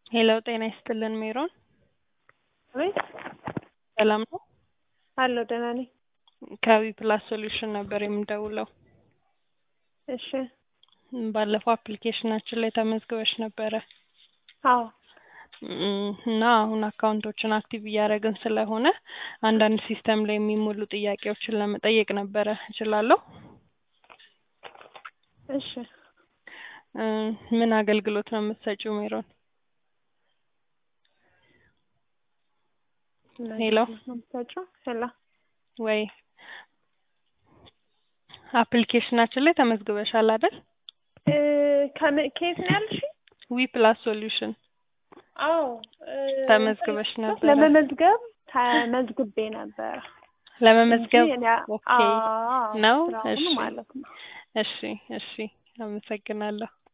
ሄሎ ጤና ይስጥልን ሜሮን አቤት ሰላም ነው? አለሁ ደህና ነኝ። ከዊ ፕላስ ሶሉሽን ነበር የምደውለው። እሺ ባለፈው አፕሊኬሽናችን ላይ ተመዝግበሽ ነበረ አዎ እም፣ እና አሁን አካውንቶችን አክቲቭ እያደረግን ስለሆነ አንዳንድ ሲስተም ላይ የሚሞሉ ጥያቄዎችን ለመጠየቅ ነበረ። እችላለሁ? እሺ እ ምን አገልግሎት ነው የምትሰጪው ሜሮን? ሄሎ ምታቸው ሄሎ ወይ አፕሊኬሽናችን ላይ ተመዝግበሻል አይደል? እ ከምን ከየት ነው ያልሽ? ዊ ፕላስ ሶሉሽን አዎ እ ተመዝግበሽ ነበረ። ለመመዝገብ ተመዝግቤ ነበረ ለመመዝገብ እንጂ እኔ- ኦኬ አዎ ነው? ስራውን እሺ ማለት ነው። እሺ እሺ አመሰግናለሁ።